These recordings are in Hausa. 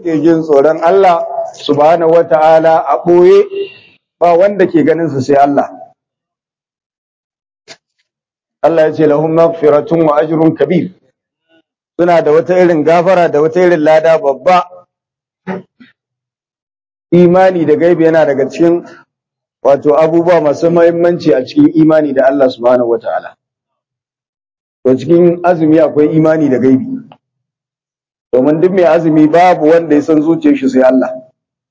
ke jin tsoron Allah subhanahu wata'ala a ɓoye ba wanda ke ganin su sai Allah Allah ya ce lahum maghfiratun wa ajrun kabir suna da wata irin gafara da wata irin lada babba imani da gaibi yana daga cikin wato abubuwa masu muhimmanci a cikin imani da Allah subhanahu wata'ala to cikin azumi akwai imani da gaibi domin duk mai azumi babu wanda ya san zuciyar shi sai Allah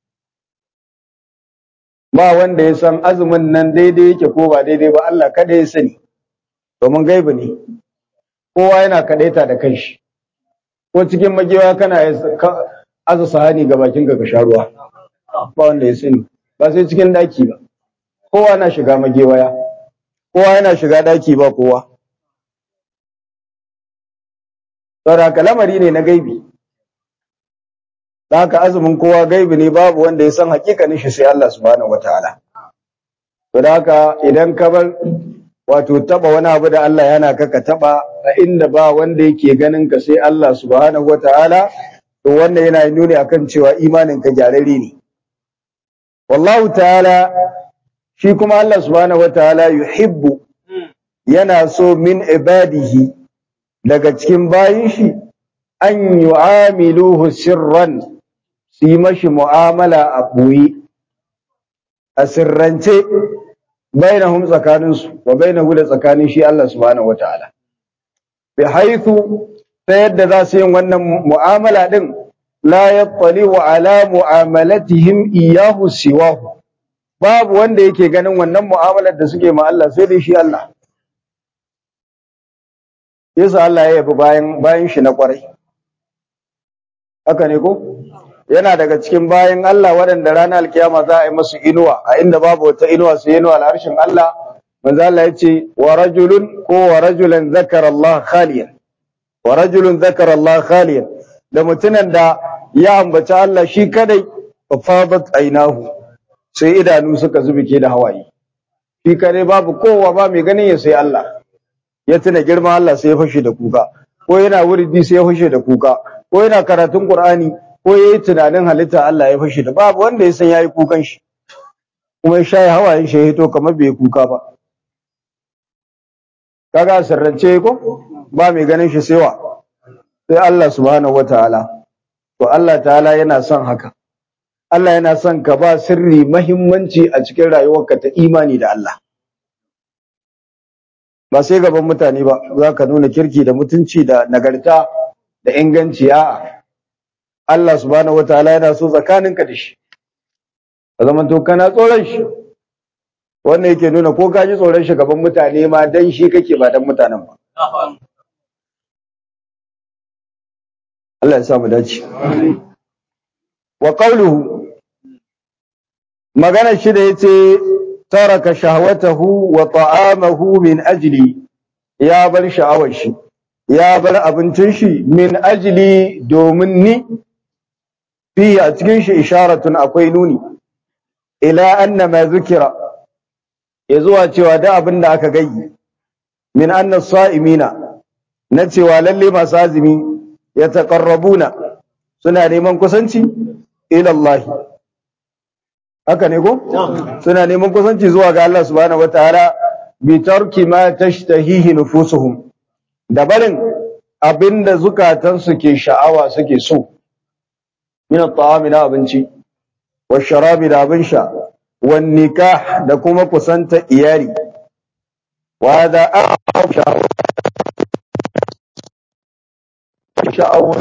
ba wanda ya san azumin nan daidai yake ko ba daidai ba Allah kada ya sani domin gaibi ne kowa yana kadaita da kanshi ko cikin magewa kana aza sahani ga bakin ka sha ruwa ba wanda ya sani ba sai cikin daki ba kowa na shiga magewaya kowa yana shiga daki ba kowa saboda lamari ne na gaibi da haka azumin kowa gaibi ne babu wanda ya san hakikanin shi sai Allah subhanahu wataala to da haka idan ka bar wato taba wani abu da Allah yana ka ka taba a inda ba wanda yake ganin ka sai Allah subhanahu wataala to wannan yana nuni akan cewa imanin ka gyararre ne wallahu ta'ala shi kuma Allah subhanahu wataala yuhibbu yana so min ibadihi daga cikin bayin shi an yu'amiluhu sirran su yi mashi mu'amala a ɓoye a sirrance bainahum tsakaninsu wa bainahu da tsakanin shi Allah subhanahu wata'ala bi haithu ta yadda za su yin wannan mu'amala din la yattali wa ala mu'amalatihim iyahu siwahu babu wanda yake ganin wannan mu'amalar da suke ma Allah sai dai shi Allah yasa Allah ya yabi bayan bayan shi na kwarai haka ne ko yana daga cikin bayan Allah waɗanda ranar alkiyama za a yi masu inuwa a inda babu wata inuwa sai inuwa al'arshin Allah manzo Allah ya ce wa rajulun ko wa rajulan zakara Allah khaliyan wa rajulun zakara Allah khaliyan da mutumin da ya ambaci Allah shi kadai fa fadat ainahu sai idanu suka zubike da hawaye shi kadai babu kowa ba mai ganin ya sai Allah ya tuna girman Allah sai ya fashe da kuka ko yana wuridi sai ya fashe da kuka ko yana karatun Qur'ani ko yayi tunanin halitta Allah ya fashe da babu wanda ya san yayi kukan shi kuma ya shayi hawayen shi ya hito kamar bai kuka ba kaga sirrance ko ba mai ganin shi sai wa sai Allah subhanahu wataala to Allah ta'ala yana son haka Allah yana son ka ba sirri mahimmanci a cikin rayuwarka ta imani da Allah ba sai gaban mutane ba za ka nuna kirki da mutunci da nagarta da inganci a'a Allah subhanahu wataala yana so tsakaninka da shi ka zama to kana tsoron shi wannan yake nuna ko ka ji tsoron shi gaban mutane ma dan shi kake ba dan mutanen ba Allah ya sa mu dace wa qawluhu magana shi da yace taraka shahwatahu wa ta'amahu min ajli ya bar sha'awar shi ya bar abincin shi min ajli domin ni fi a cikin shi isharatun akwai nuni ila anna ma zukira ya zuwa cewa da abin da aka gayyi min anna sa'imina na cewa lalle masu azumi ya taqarrabuna suna neman kusanci ila Allah haka ne ko suna neman kusanci zuwa ga Allah subhanahu wataala bi tarki ma tashtahihi nufusuhum da barin abinda zukatansu ke sha'awa suke so min at-ta'ami na abinci wa sharabi da abin sha wa nikah da kuma kusanta iyali wa da sha'awa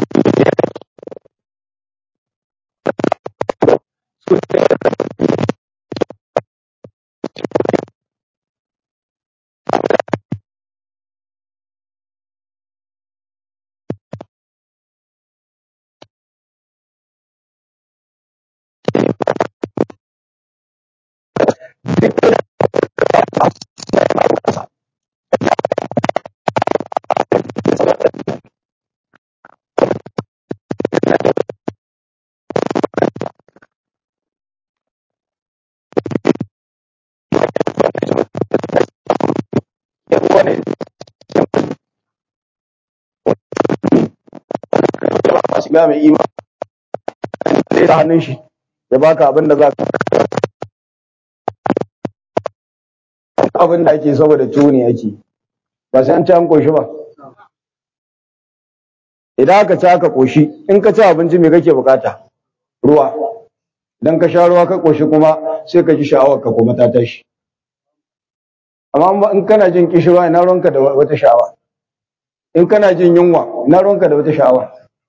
shiga mai imani sai ta hannun shi ya baka abin da za ka abin da ake saboda tuwo ne ake ba sai an ci an koshi ba idan aka ci aka koshi in ka ci abinci me kake bukata ruwa idan ka sha ruwa ka koshi kuma sai ka ji sha'awar ka kuma ta tashi amma in kana jin kishirwa ina ruwanka da wata sha'awa in kana jin yunwa ina ruwanka da wata sha'awa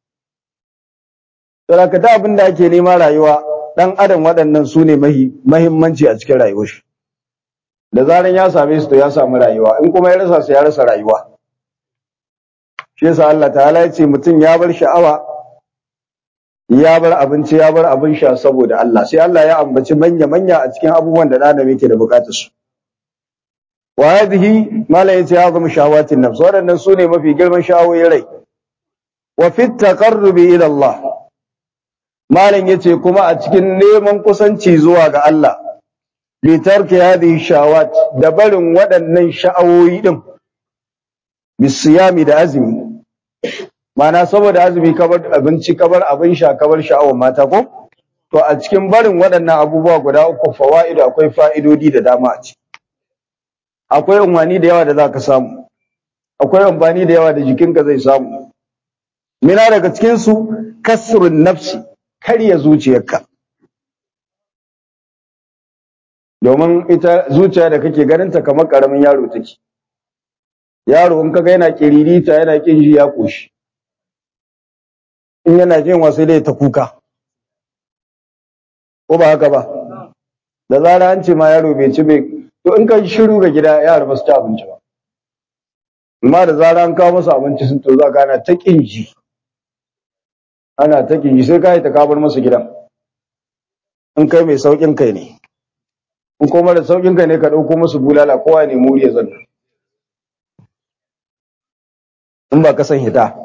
saboda ka da abin da ake nema rayuwa dan adam waɗannan su ne mahimmanci a cikin rayuwar shi da zaran ya same su to ya samu rayuwa in kuma ya rasa su ya rasa rayuwa shi yasa Allah ta'ala ya ce mutum ya bar sha'awa ya bar abinci ya bar abin sha saboda Allah sai Allah ya ambaci manya manya a cikin abubuwan da ɗan yake da bukatar su wa hadhihi mala yace ya zama shahawatin nafs waɗannan su ne mafi girman sha'awoyin rai wa fi taqarrubi ila Allah malam yace kuma a cikin neman kusanci zuwa ga Allah bi tarki hadhihi shawat da barin waɗannan sha'awoyi din bisiyami da azumi mana saboda azumi kabar abinci kabar abin sha kabar sha'awar mata ko to a cikin barin waɗannan abubuwa guda uku fawaidu akwai fa'idodi da dama a ciki akwai amfani da yawa da zaka samu akwai amfani da yawa da jikinka zai samu mina daga cikin su kasrun nafsi karya zuciyarka domin ita zuciya da kake ganinta kamar karamin yaro take yaro in kaga yana kiririta yana kin ji ya koshi in yana jin wasu dai ta kuka ko ba haka ba da zara an ce ma yaro bai ci bai to in ka shiru ga gida yara ba su ci abinci ba amma da zara an kawo musu abinci sun to za ka ana ta kin ji ana ta kin ji sai ka yi ta kabar musu gidan in kai mai saukin kai ne in kuma da saukin kai ne ka ɗauko musu bulala kowa ne muri ya zanna in ba ka san hita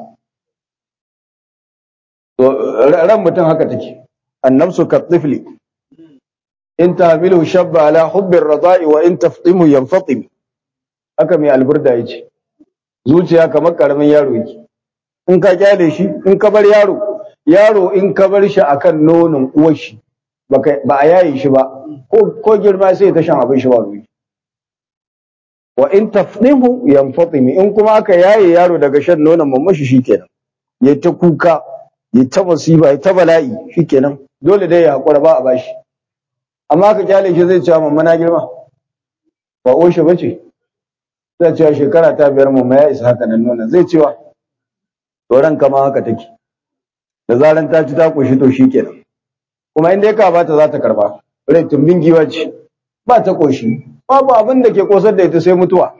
to ran mutum haka take annabsu ka tifli in tahmilu shabba ala hubbir rada'i wa in taftimu yanfatim haka mai alburda yace zuciya kamar karamin yaro yake in ka kyale shi in ka bar yaro yaro in ka bar shi akan nonon uwar shi ba a yaye shi ba ko girma sai ta shan abin shi ba ruwa wa in tafdimu yanfatimi in kuma aka yaye yaro daga shan nonon mamashi shikenan ya ta kuka ya ta musiba ya ta bala'i shikenan dole dai ya hakura ba a bashi amma ka kyale shi zai ce mamma na girma ba oshe bace zai ce shekara ta biyar mamma ya isa haka nan nonon zai cewa to ran kama haka take da zaran ta ci ta koshi to shikenan kuma in dai ka bata za ta karba rai tumbin giwa ce ba ta koshi babu abin da ke kosar da ita sai mutuwa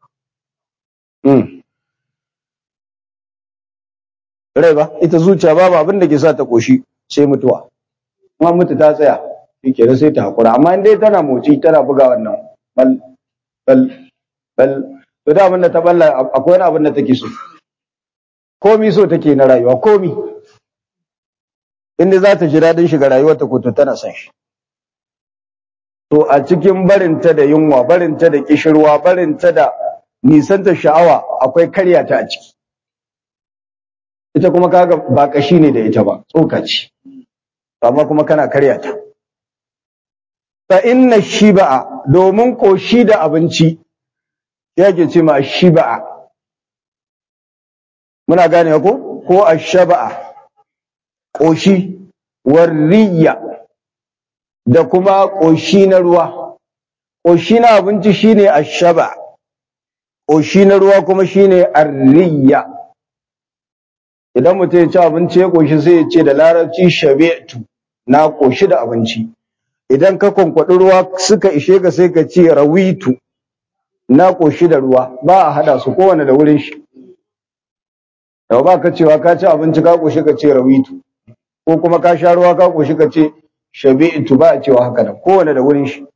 rai ba ita zuciya babu abin da ke sa ta koshi sai mutuwa kuma mutu ta tsaya shike sai ta hakura amma in dai tana moci tana buga wannan bal bal bal to da abin da ta balla akwai wani abin da take so komi so take na rayuwa komi inda za ta ji daɗin shiga rayuwarta ko to tana son shi to a cikin barinta da yunwa barinta da kishirwa barinta da nisanta sha'awa akwai karya ta a ciki ita kuma kaga ba kashi ne da ita ba tsokaci amma kuma kana karya ta fa inna shiba'a domin koshi da abinci yake ce ma shiba'a muna gane ko ko ashaba'a koshi warriya da kuma ƙoshi na ruwa. Ƙoshi na abinci shine ashaba, ƙoshi na ruwa kuma shine arriya. Idan mutum ya ci abinci ya ƙoshi sai ya ce da larabci shabe'tu na ƙoshi da abinci. Idan ka kwankwaɗi ruwa suka ishe ka sai ka ce rawitu na ƙoshi da ruwa ba a haɗa su kowane da wurin shi. Yau ba ka cewa ka ci abinci ka ƙoshi ka ce rawitu ko kuma ka sha ruwa ka ƙoshi ka ce shabi'tu ba a cewa haka nan kowane da wurin shi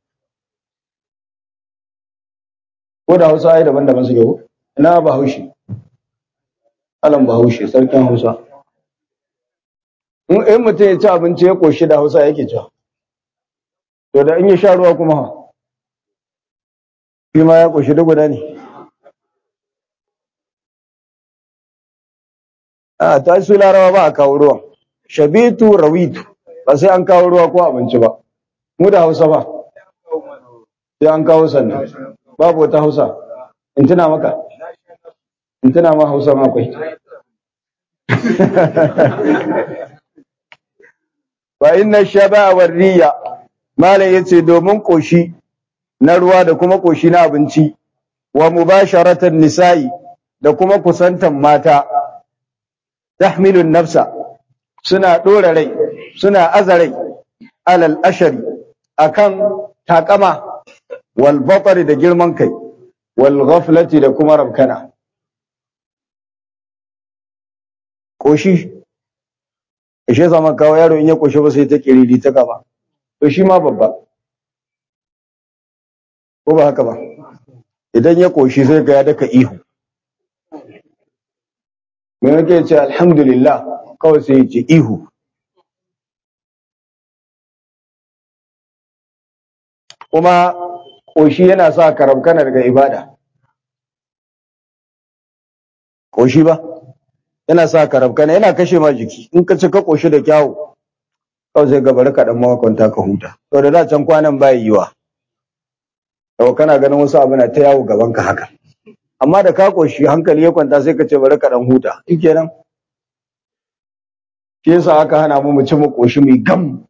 ko da hausa ai daban-daban suke ko ina bahaushe alan bahaushe sarkin hausa in mutum ya ci abinci ya koshi da hausa yake cewa to da in ya sha ruwa kuma ha shi ma ya koshi da guda ne a ta su larawa ba a kawo ruwan shabitu rawitu ba sai an kawo ruwa ko abinci ba mu da hausa ba sai an kawo sannan babu wata hausa in tuna maka in tuna ma hausa ma akwai wa inna shaba war riya malam yace domin koshi na ruwa da kuma koshi na abinci wa mubasharatan nisa'i da kuma kusantan mata tahmilun nafsa suna dora rai suna azarai alal ashari akan takama wal batari da girman kai wal ghaflati da kuma rabkana koshi ishe zama kawo yaro in ya koshi ba sai ta kiriri ta gaba to shi ma babba ko ba haka ba idan ya koshi sai ga ya daka ihu me yake ce alhamdulillah kawai sai ya ce ihu kuma koshi yana sa karamkana daga ibada koshi ba yana sa karamkana yana kashe ma jiki in ka ci ka koshi da kyawu kawai sai ga bari ka dan makwanta ka huta to da da can kwanan bai yiwa to kana ganin wasu abu na ta yawo gaban ka haka amma da ka koshi hankali ya kwanta sai ka ce bari ka dan huta shikenan shi yasa aka hana mu mu ci mu koshi mu gam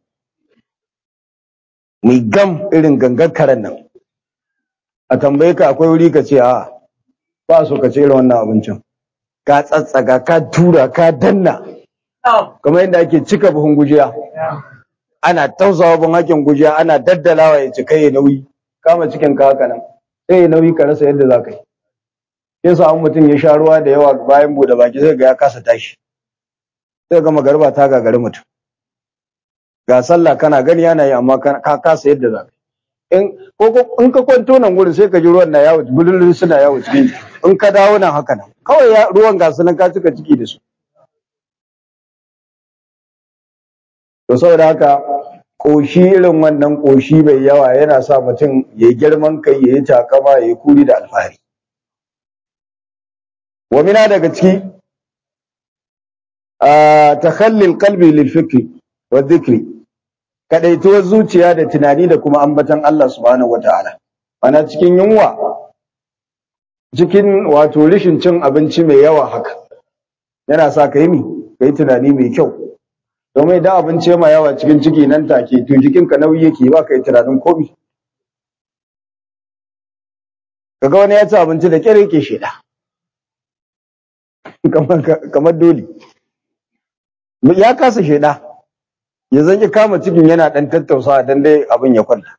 mu gam irin gangar karen nan a tambaye ka akwai wuri ka ce a ba so ka ce irin wannan abincin ka tsatsaga ka tura ka danna kamar yadda ake cika buhun gujiya ana tausawa buhun hakin gujiya ana daddalawa ya cika ya nauyi kama cikin ka haka nan sai ya nauyi ka rasa yadda za ka yi yasa an mutum ya sha ruwa da yawa bayan bude baki sai ga ya kasa tashi sai ga magarba ta gagari mutum ga sallah kana gani yana yi amma ka kasa yadda za ka in ko in ka kwanto nan gurin sai ka ji ruwan na yawo bululun suna yawo cikin in ka dawo nan haka nan kawai ruwan ga su nan ka cika ciki da su to saboda haka koshi irin wannan koshi mai yawa yana sa mutum ya yi girman kai ya yi takama ya yi kuri da alfahari wa mina daga ciki a takhallil qalbi lil fikri wa dhikri kadaituwar zuciya da tunani da kuma ambatan Allah subhanahu wataala ana cikin yunwa cikin wato rishin cin abinci mai yawa haka yana sa ka yi mi ka yi tunani mai kyau domin idan abinci ma yawa cikin ciki nan take to jikinka nauyi yake ba ka yi tunanin komi kaga wani ya ci abinci da kyar yake sheda kamar dole ya kasa sheda ya zanki kama cikin yana dan tattausa dan dai abin ya kwanta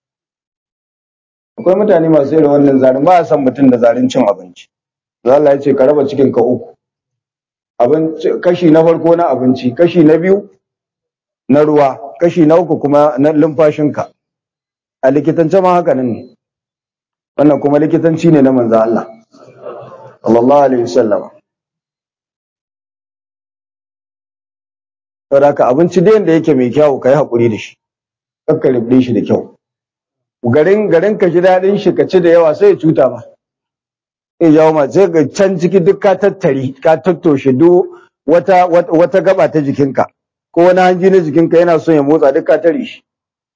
akwai mutane masu irin wannan zarin ba a san mutum da zarin cin abinci Allah ya ce ka raba cikin ka uku abinci kashi na farko na abinci kashi na biyu na ruwa kashi na uku kuma na lumfashinka a likitance ma haka nan ne wannan kuma likitanci ne na manzo Allah sallallahu alaihi wasallam saboda haka abinci da yanda yake mai kyau kai hakuri da shi kakka rubde shi da kyau garin garin ka ji dadin shi ka ci da yawa sai ya cuta ma sai jawo ma sai ga can ciki duk ka tattari ka tattoshe duk wata wata gaba ta jikinka ko wani hanji na jikinka yana son ya motsa duk ka tare shi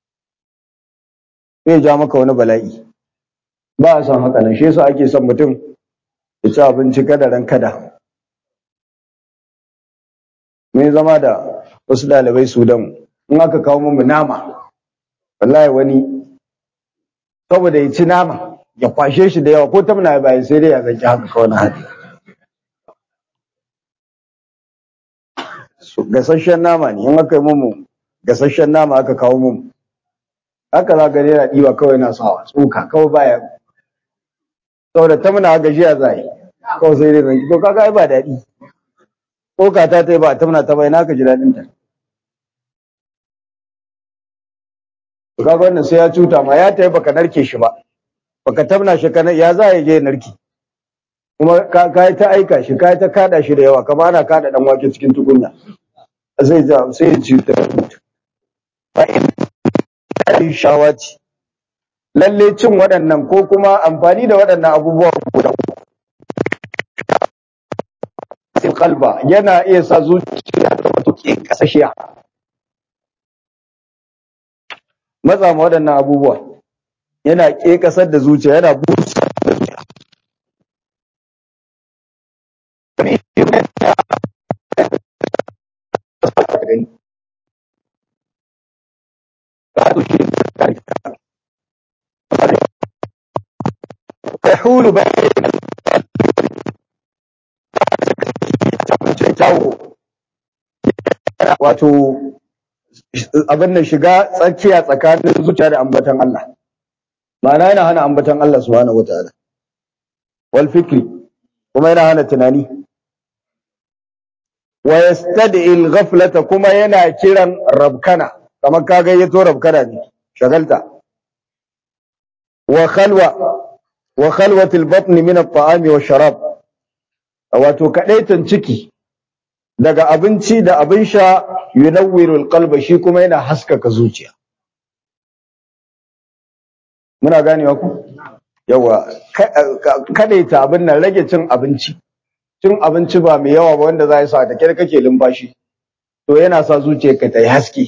sai ya ja maka wani bala'i ba a son haka nan shi yasa ake son mutum ya ci abinci kada ran kada mun zama da wasu ɗalibai sudan in aka kawo mu nama wallahi wani saboda ya ci nama ya kwashe shi da yawa ko tamna bayan sai dai ya zanki haka kawai na hadi gasasshen nama ne in aka yi mu gasasshen nama aka kawo mu haka za ka yana ɗiba kawai na sawa tsoka kawai baya saboda tamna gajiya za yi kawai sai dai zanki to kaga ai ba daɗi tsoka ta ta yi ba tamna ta bai na ka ji daɗin ta to kaga wannan sai ya cuta ma ya ta yi baka narke shi ba baka tabna shi kana ya za ya je narki kuma ka yi ta aika shi ka yi ta kada shi da yawa kamar ana kada dan wake cikin tukunya sai ja sai ya ci ta fa in shawati lalle cin waɗannan ko kuma amfani da waɗannan abubuwa guda kalba yana iya sa zuciya ta mutu ke kasashiya matsa ma waɗannan abubuwa yana ƙeƙasar da zuciya yana busa da zuciya يحول بين wato abin da shiga tsakiya tsakanin zuciya da ambatan Allah ma'ana yana hana ambatan Allah subhanahu wataala wal fikri kuma yana hana tunani wa yastad'i al-ghaflata kuma yana kiran rabkana kamar ka gayyato rabkana ne shagalta wa khalwa wa khalwat al-batn min at-ta'ami wa sharab wato kadaitan ciki daga abinci da abin sha yunawwiru al-qalba shi kuma yana haskaka zuciya muna ganewa ku yawa kadaita abin nan rage cin abinci cin abinci ba mai yawa ba wanda za ya sa da kyar kake lumfashi to yana sa zuciyarka ta yi haske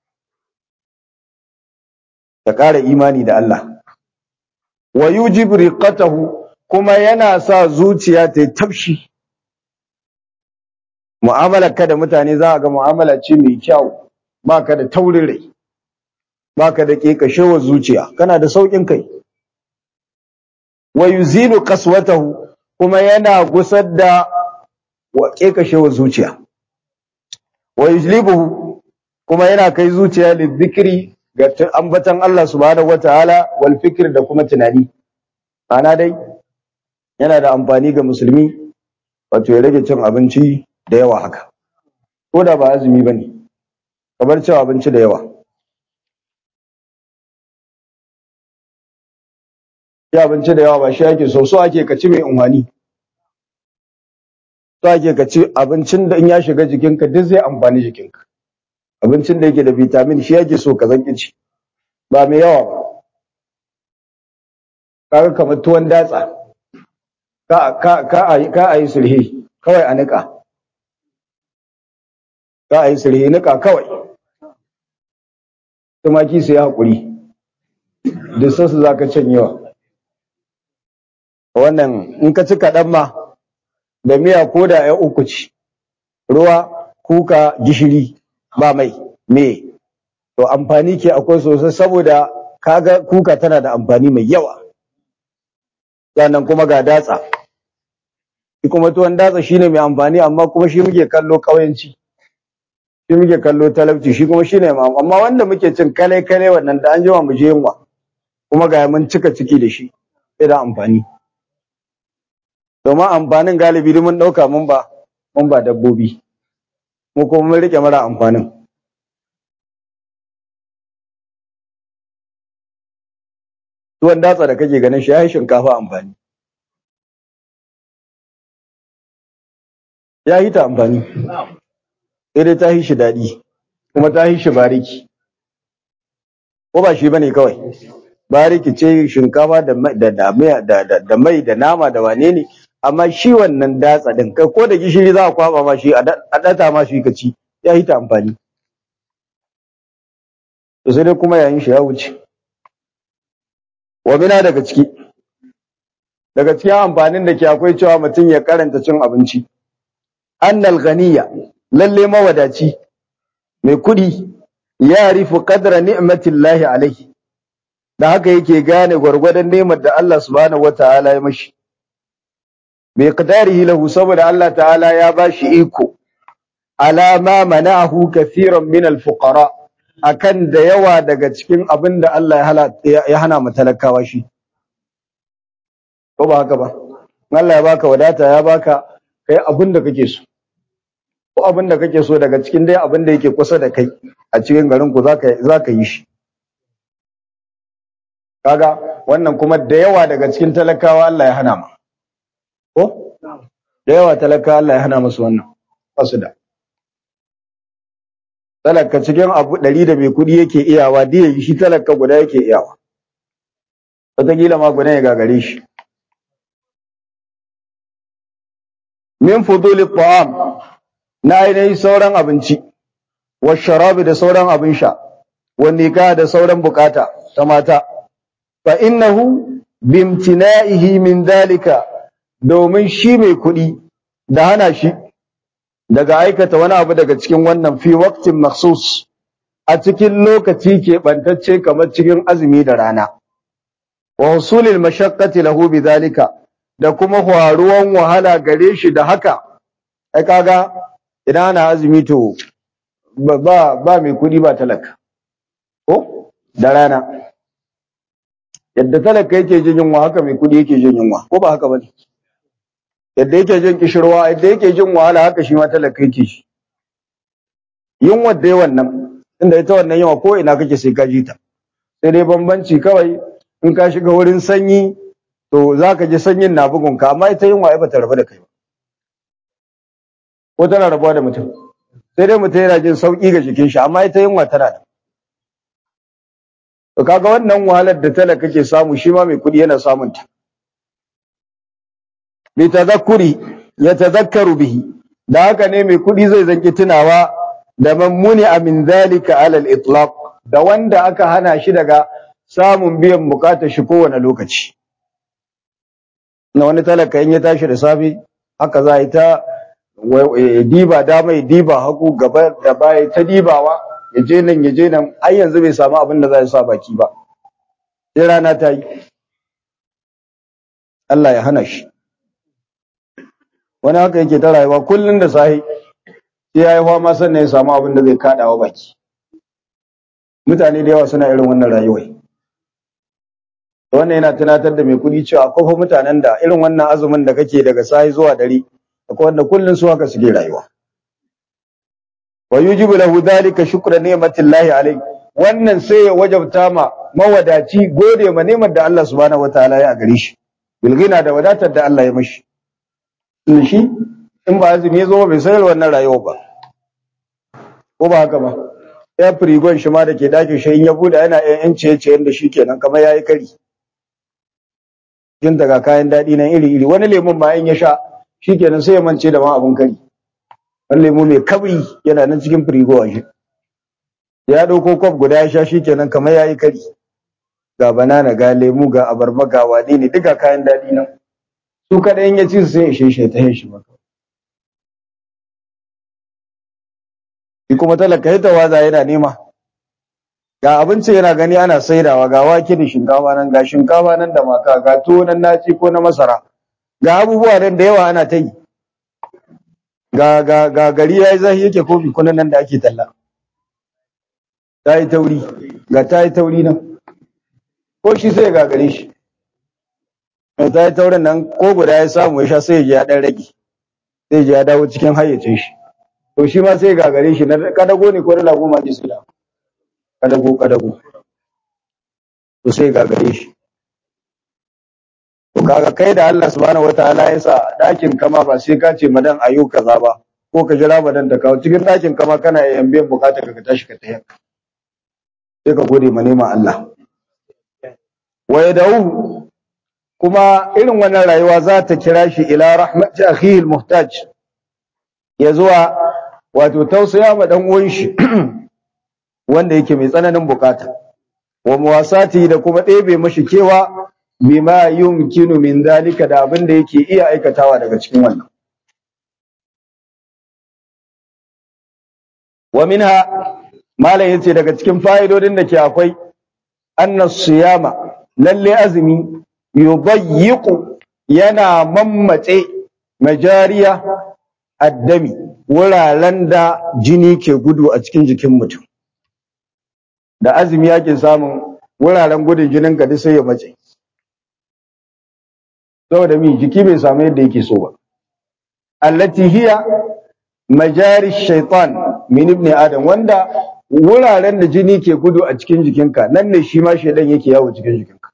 ta ƙara imani da Allah wa yujibu riqatahu kuma yana sa zuciya ta yi tafshi mu'amalar ka da mutane za a ga mu'amala ce mai kyau ba ka da taurin rai ba ka da ƙeƙashewar zuciya kana da sauƙin kai wa yuzilu qaswatahu kuma yana gusar da ƙeƙashewar zuciya wa yujlibuhu kuma yana kai zuciya lidhikri ga ambatan Allah subhanahu wataala wal fikr da kuma tunani ana dai yana da amfani ga musulmi wato ya rage cin abinci da yawa haka ko da ba azumi bane kamar cin abinci da yawa ci abinci da yawa ba shi ake so so ake ka ci mai unhani so ake ka ci abincin da in ya shiga jikinka duk zai amfani jikinka abincin da yake da vitamin shi yake so ka zanki ci ba mai yawa ba kaga kamar tuwon datsa ka ka ka ka ayi sulhi kawai a nika ka ayi sulhi nika kawai tumaki su yi hakuri duk su zaka canyewa wannan in ka ci kaɗan ma da miya ko da ya uku ci ruwa kuka gishiri ba mai me to amfani ke akwai sosai saboda kaga kuka tana da amfani mai yawa sannan kuma ga datsa shi kuma tuwon datsa shine mai amfani amma kuma shi muke kallo kauyanci shi muke kallo talabci shi kuma shine amma wanda muke cin kale kale wannan da an jima mu je yunwa kuma ga mun cika ciki da shi sai da amfani domin amfanin galibi mun ɗauka mun ba mun ba dabbobi mu kuma mun rike mara amfanin tuwon datsa da kake ganin shi ya yi shinkafa amfani ya yi ta amfani sai dai ta yi shi daɗi kuma ta yi shi bariki ko ba shi bane kawai bariki ce shinkafa da da mai da nama da wane ne amma shi wannan datsa din kai ko da gishiri za a kwaba ma shi a data ma shi ka ci ya yi ta amfani to sai dai kuma yayin shi ya wuce wa bina daga ciki daga cikin amfanin da ke akwai cewa mutum ya karanta cin abinci annal ghaniya lalle mawadaci mai kudi ya rifu qadra ni'matillahi alaihi da haka yake gane gwargwadon nemar da Allah subhanahu wataala ya mashi bi qadarihi lahu saboda Allah ta'ala ya bashi iko ala ma mana'ahu kathiran min al-fuqara akan da yawa daga cikin abin da Allah ya hana mu talakawa shi ko ba haka ba Allah ya baka wadata ya baka kai abin da kake so ko abin da kake so daga cikin dai abin da yake kusa da kai a cikin garin ku zaka zaka yi shi kaga wannan kuma da yawa daga cikin talakawa Allah ya hana ma ko da yawa talakawa Allah ya hana musu wannan basu da talaka cikin abu ɗari da mai kuɗi yake iyawa diya shi talaka guda yake iyawa wataƙila ma guda ya gagare shi min fuduli ta'am na ainihin sauran abinci wa sharabi da sauran abin sha wani ka da sauran bukata ta mata fa innahu bimtina'ihi min dalika domin shi mai kuɗi da hana shi daga aikata wani abu daga cikin wannan fi waqtin makhsus a cikin lokaci keɓantacce kamar cikin azumi da rana wa husulil mashaqqati lahu bidhalika da kuma faruwan wahala gare shi da haka ai kaga idan ana azumi to ba ba mai kuɗi ba talaka ko da rana yadda talaka yake jin yunwa haka mai kuɗi yake jin yunwa ko ba haka bane yadda yake jin kishirwa yadda yake jin wahala haka shi ma talaka yake shi yunwa dai wannan inda ita wannan yawa ko ina kake sai ka ji ta sai dai bambanci kawai in ka shiga wurin sanyi to zaka ji sanyin na bugun ka amma ita yunwa ai bata rabu da kai ba ko tana rabuwa da mutum sai dai mutum yana jin sauki ga jikin shi amma ita yunwa tana da to kaga wannan wahalar da talaka ke samu shi ma mai kuɗi yana samun ta bi tadhakkuri ya tadhakkaru bihi da haka ne mai kuɗi zai zanki tunawa da mammuni min zalika ala al-itlaq da wanda aka hana shi daga samun biyan bukatar shi kowane lokaci na wani talaka in ya tashi da safe haka za a yi ta diba dama ya diba hagu gaba da baya ta dibawa ya je nan ya je nan har yanzu bai samu abin da za ya sa baki ba sai rana ta yi Allah ya hana shi wani haka yake ta rayuwa kullum da sahi sai ya yi fama sannan ya samu abin da zai kaɗawa baki mutane da yawa suna irin wannan rayuwai wannan yana tunatar da mai kuɗi cewa akwai fa mutanen da irin wannan azumin da kake daga sahi zuwa dare akwai wanda kullum su haka suke rayuwa wa yujibu lahu dhalika shukra ni'matillahi alayhi wannan sai ya wajabta ma mawadaci gode ma ni'mar da Allah subhanahu wataala ya gare shi bilgina da wadatar da Allah ya mashi shi in ba azumi ya zo bai sayar wannan rayuwa ba ko ba haka ba ya firigon shi ma da ke dakin shi in ya bude yana yan yan ciye da shi kenan kamar yayi kari jin daga kayan daɗi nan iri iri wani lemun ma in ya sha shi kenan sai ya mance da ma abun kari wani lemu mai kabri yana nan cikin firigo a shi ya ɗauko kwaf guda ya sha shi kenan kamar yayi kari ga banana ga lemu ga abarba ga wane ne duka kayan daɗi nan su kaɗai in ya ci su sai ya sheshe ta yin shi maka shi kuma talaka ya waza yana nema ga abinci yana gani ana saidawa ga wake da shinkafa nan ga shinkafa nan da maka ga tuwo nan naci ko na masara ga abubuwa nan da yawa ana ta yi ga ga ga gari yayi zahi yake kofi kunan nan da ake talla ta yi tauri ga ta yi tauri nan ko shi sai ga gare shi mai ta yi taurin nan ko guda ya samu ya sha sai ya ji ya dan rage sai ya dawo cikin hayyacin shi to shi ma sai gagare shi na kadago ne ko na lagu ma ji su da kadago kadago to sai gagare shi to kaga kai da Allah subhanahu wataala ya sa dakin kama ba sai ka ce madan ayo kaza ba ko ka jira madan ta kawo cikin dakin kama kana yin biyan bukata ka tashi ka tayi sai ka gode ma neman Allah wa yad'u kuma irin wannan rayuwa za ta kira shi ila rahmati akhihi almuhtaj ya zuwa wato tausaya ma dan uwan shi wanda yake mai tsananin bukata wa muwasati da kuma ɗebe mashi kewa bima yumkinu min dalika da abin da yake iya aikatawa daga cikin wannan wa minha malam yace daga cikin fa'idodin da ke akwai anna siyama lalle azumi yubayyiqu yana mammatse majariya addami wuraren da jini ke gudu a cikin jikin mutum da azumi yake samun wuraren gudun jinin ka sai ya mace saboda mi jiki bai samu yadda yake so ba allati hiya majari shaitan min ibn adam wanda wuraren da jini ke gudu a cikin jikinka nan ne shi ma shaidan yake yawo cikin jikinka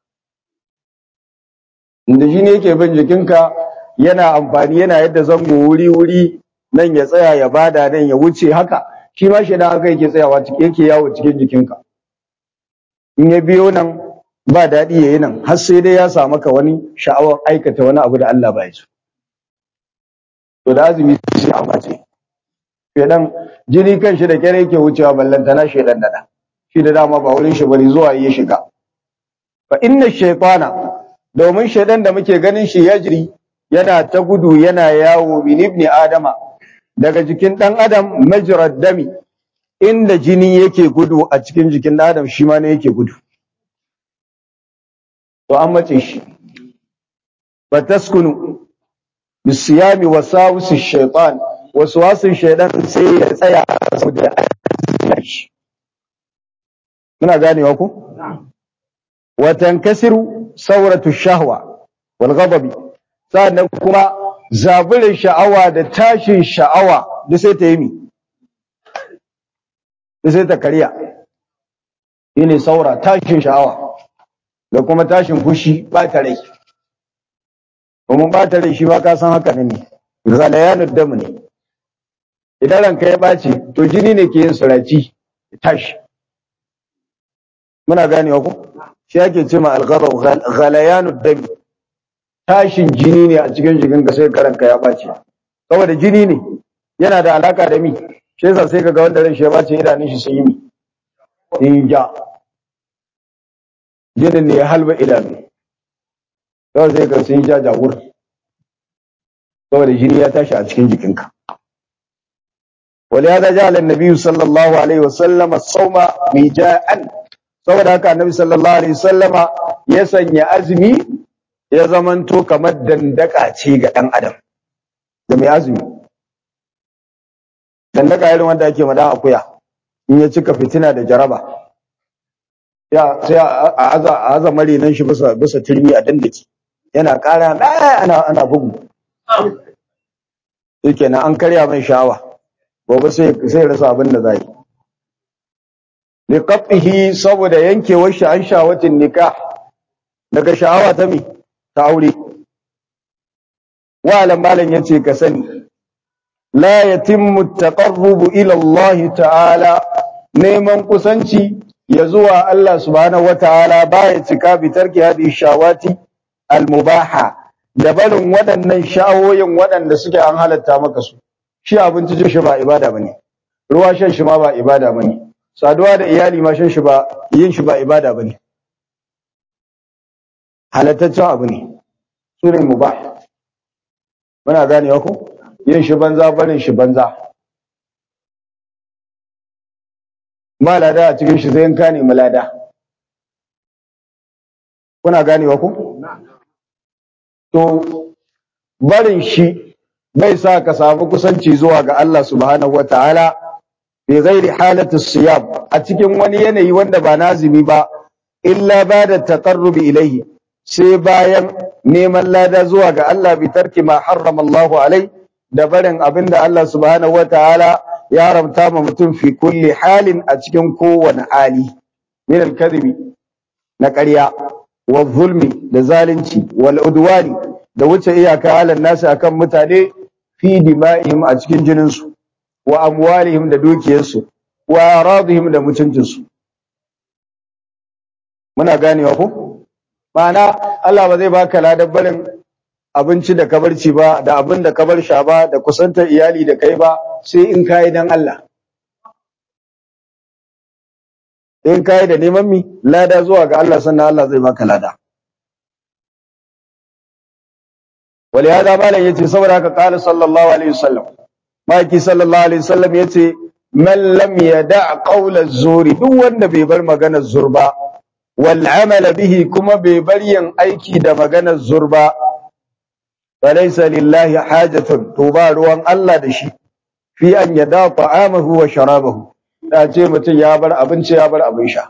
inda jini yake bin jikinka yana amfani yana yadda zango wuri wuri nan ya tsaya ya bada nan ya wuce haka shi ma shaidan haka yake tsayawa yake yawo cikin jikinka in ya biyo nan ba daɗi ya yi nan har sai dai ya samu ka wani sha'awar aikata wani abu da Allah ba ya so to da azumi sai a mace shedan jini kan shi da kyare yake wucewa ballantana shedan dada shi da dama ba wurin shi bane zuwa ya shiga fa inna shaytana domin shaidan da muke ganin shi yajri yana ta gudu yana yawo min ibni adama daga jikin dan adam majrad dami inda jini yake gudu a cikin jikin dan adam shi ma ne yake gudu to an mace shi fataskunu bisiyami wasawisi shaytan waswasin shaydan sai ya tsaya saboda shi muna ganewa ku wa tankasiru sauratu shahwa wal ghadabi sannan kuma zaburin sha'awa da tashin sha'awa duk sai ta yi mi duk sai ta kariya shine saura tashin sha'awa da kuma tashin fushi ba ta rai kuma ba ta rai shi ba ka san haka ne zalayanud dam ne idan ranka ya ɓaci to jini ne ke yin suraci tashi muna ganewa ko shi ake ce ma alghadab ghalayanud dam tashin jini ne a cikin jikin ka sai karanka ya ɓaci saboda jini ne yana da alaka da mi shi yasa sai kaga wanda ran shi ya ɓaci idanun shi sun yi mi in ja jinin ne ya halba idanu kawai sai ka sun ja jawur saboda jini ya tashi a cikin jikinka ولهذا جعل النبي صلى الله عليه وسلم الصوم ميجاء saboda haka annabi sallallahu alaihi wasallama ya sanya azumi ya zamanto kamar dandaka ce ga dan adam da mai azumi dandaka irin wanda ake madan akuya in ya cika fitina da jaraba ya sai a aza a aza marinan shi bisa bisa turmi a dandake yana ƙara ana ana bugu shikenan an karya mai sha'awa gobe sai sai rasa abin da zai li qat'ihi saboda yankewar shi an shawatin nikah daga sha'awa ta mi ta aure wa alam malan yace ka sani la yatimmu at-taqarrub ila Allah ta'ala neman kusanci ya zuwa Allah subhanahu wataala baya cika bi tarki hadi shawati al-mubaha da barin waɗannan sha'awoyin waɗanda suke an halatta maka su shi abinci cin shi ba ibada bane ruwa shan shi ma ba ibada bane saduwa da iyali ma shan shi ba yin shi ba ibada bane halattaccen abu ne sunan mubah muna ganewa ko yin shi banza barin shi banza ba lada a cikin shi sai in ka nemi lada kuna ganewa ko to barin shi bai sa ka samu kusanci zuwa ga Allah subhanahu wataala bi ghairi halati siyam a cikin wani yanayi wanda ba nazimi ba illa ba da taqarrubi ilayhi sai bayan neman lada zuwa ga Allah bi tarki ma harrama Allah alai da barin abinda Allah subhanahu wataala ya haramta ma mutum fi kulli halin a cikin kowane hali min al-kadhibi na ƙarya wa zulmi da zalunci wal udwani da wuce iyaka halan nasu akan mutane fi dima'ihim a cikin jininsu wa amwalihim da dukiyarsu wa aradihim da mutuncinsu muna ganewa ko ma'ana Allah ba zai baka ladan barin abinci da kabarci ba da abin da kabar sha ba da kusantar iyali da kai ba sai in kai dan Allah in kai da neman mi lada zuwa ga Allah sannan Allah zai baka lada ولهذا ما لا يتي صبر قال صلى الله عليه وسلم ما يكي صلى الله عليه وسلم يتي من لم يدع قول الزور duk wanda bai bar maganar zurba wal amal bihi kuma bai bar yin aiki da maganar zurba falaysa lillahi hajatun to ba ruwan Allah da shi fi an yada ta'amahu wa sharabahu da ce mutum ya bar abinci ya bar abin sha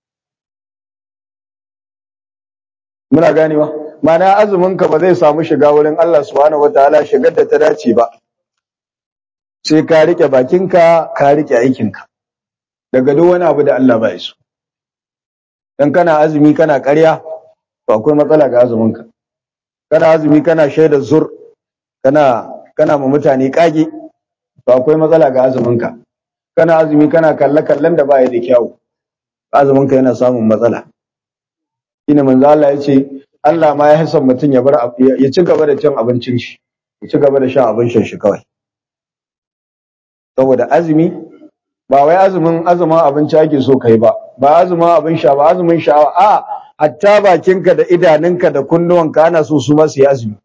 muna ganewa mana azumin ka ba zai samu shiga wurin Allah subhanahu wataala shigar da ta dace ba sai ka rike bakinka ka rike aikinka daga duk wani abu da Allah ba so dan kana azumi kana ƙarya to akwai matsala ga azumin ka kana azumi kana shaida zur kana kana ma mutane kage to akwai matsala ga azumin ka kana azumi kana kalle kallen da baya da kyau azumin ka yana samun matsala shine manzo Allah ya ce Allah ma ya hasan mutum ya bar ya ci gaba da cin abincin shi ya ci gaba da shan abin shan shi kawai saboda azumi ba wai azumin azumin abinci ake so kai ba ba azumin abin sha ba azumin sha'awa a hatta bakinka da idanunka da kunnuwanka ana so su ma su yi azumi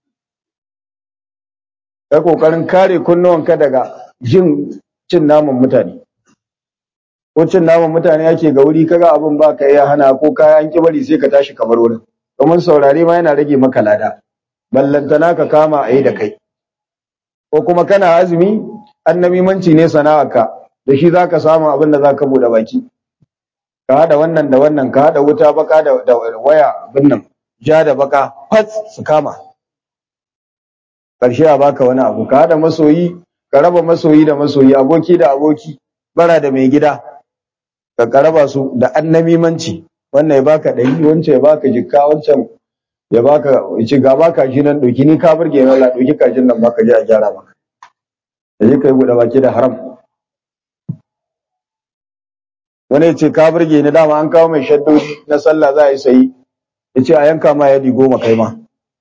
kai kokarin kare kunnuwanka daga jin cin naman mutane ko cin naman mutane ake ga wuri kaga abin ba ka iya hana ko kaya an ki bari sai ka tashi kamar wurin domin saurare ma yana rage maka lada ballantana ka kama a yi da kai ko kuma kana azumi annamimanci ne sana'arka da shi za ka samu abin da za ka buɗe baki ka haɗa wannan da wannan ka haɗa wuta baka da, da waya abin nan ja da baka fat su kama ƙarshe a baka wani abu ka haɗa masoyi ka raba masoyi da masoyi aboki da aboki bara da mai gida ka karaba su da annamimanci wannan ya baka ɗari wancan ya baka jikka wancan ya baka ci ga baka shi nan ɗauki ni ka burge na la ɗauki kajin nan baka je a gyara maka da je ka yi buɗe baki da haram wani ya ce ka burge ni dama an kawo mai shaddodi na sallah za a yi sayi ya ce a yanka ma yadi goma kai ma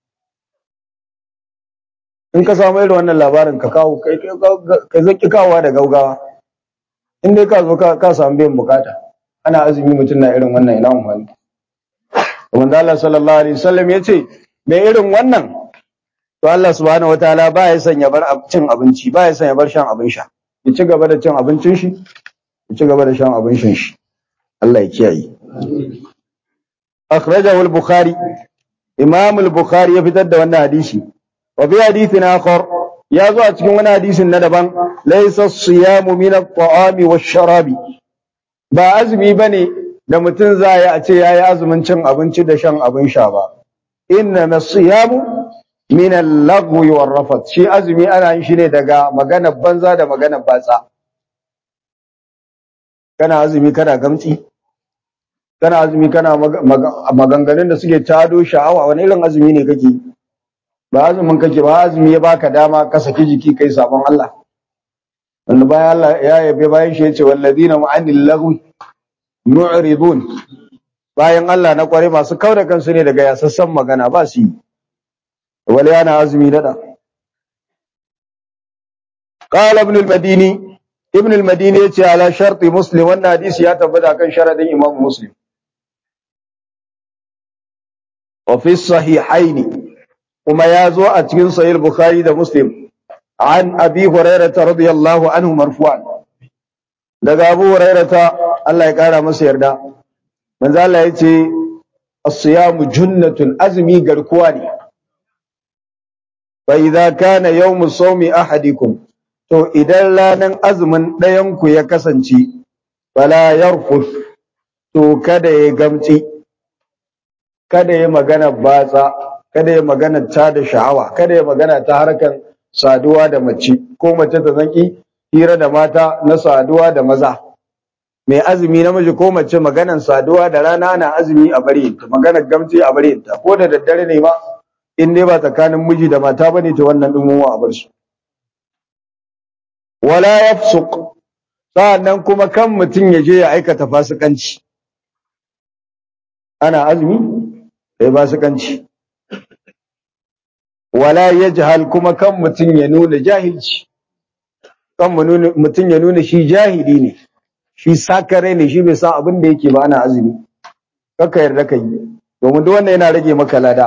in ka samu irin wannan labarin ka kawo kai zaki kawowa da gaugawa in dai ka zo ka samu biyan bukata ana azumi mutum na irin wannan ina amfani wanda Allah sallallahu alaihi wasallam ya ce mai irin wannan to Allah subhanahu wataala ba ya sanya bar cin abinci ba ya sanya bar shan abin sha ya ci gaba da cin abincin shi ya ci gaba da shan abin shan shi Allah ya kiyaye akhrajahu al-bukhari imam al-bukhari ya fitar da wannan hadisi wa fi hadithin akhar ya zo a cikin wani hadisin na daban laysa as-siyamu min at-ta'ami wash-sharabi ba azumi bane da mutum za ya a ce yayi azumin cin abinci da shan abin sha ba inna as-siyamu min al-lagwi war-rafath shi azumi ana yin shi ne daga magana banza da magana batsa kana azumi kana gamtsi kana azumi kana maganganun da suke tado sha'awa wani irin azumi ne kake ba azumin kake ba azumi ya baka dama ka saki jiki kai sabon Allah wanda bayan Allah ya yabe bayan shi yace walladina ma'anil lagwi mu'ridun bayan Allah na kware masu kauda kansu ne daga yasassan magana ba su yi wala yana azumi dada قال ابن المديني ابن المديني yace ala sharti muslim wannan hadisi ya tabbata kan sharadin imam muslim wa fi sahihaini kuma ya zo a cikin sahih bukhari da muslim an abi hurairah radiyallahu anhu marfu'an daga abu hurairah Allah ya kara masa yarda manzo Allah yace as-siyamu junnatun azmi garkuwa ne fa idza kana yawmu sawmi ahadikum to idan ranan azumin ɗayan ku ya kasance fala yarfus to kada ya gamci kada ya magana batsa kada ya magana ta da sha'awa kada ya magana ta harkan saduwa da mace ko mace ta zanki hira da mata na saduwa da maza mai azumi namiji ko mace maganan saduwa da rana na azumi a bari ta maganar gamci a bari ta ko da daddare ne ma in dai ba tsakanin miji da mata bane ta wannan dumuwa a bar su wala yafsuq sa'annan kuma kan mutum ya je ya aikata fasikanci ana azumi sai fasikanci wala yajhal kuma kan mutum ya nuna jahilci kan mutum ya nuna shi jahili ne shi sakare ne shi bai san abin da yake ba ana azumi kaka yarda ka yi domin duk wanda yana rage maka lada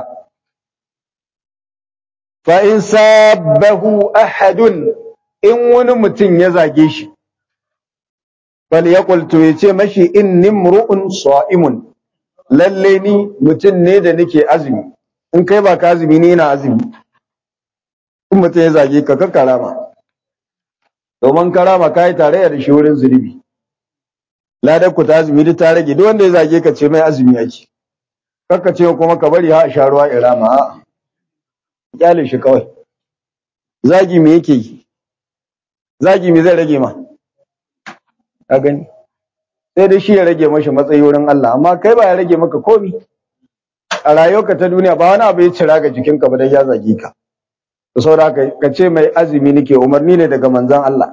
fa in sabbahu ahadun in wani mutum ya zage shi bal yaqul to yace mashi inni mru'un sa'imun lalle ni mutum ne da nake azumi in kai ba ka azumi ne ina azumi in mutum ya zage ka ka karama domin karama kai tare da shi wurin zunubi ladar ku ta azumi duk ta rage duk wanda ya zage ka ce mai azumi yake kakka ce kuma ka bari ha a sha ruwa irama a kyale shi kawai zagi me yake yi zagi me zai rage ma ka gani sai dai shi ya rage mashi matsayi wurin Allah amma kai ba ya rage maka komi a rayuwarka ta duniya ba wani abu ya cira ga jikinka ba dan ya zage ka to saboda ka ce mai azumi nake umarni ne daga manzon Allah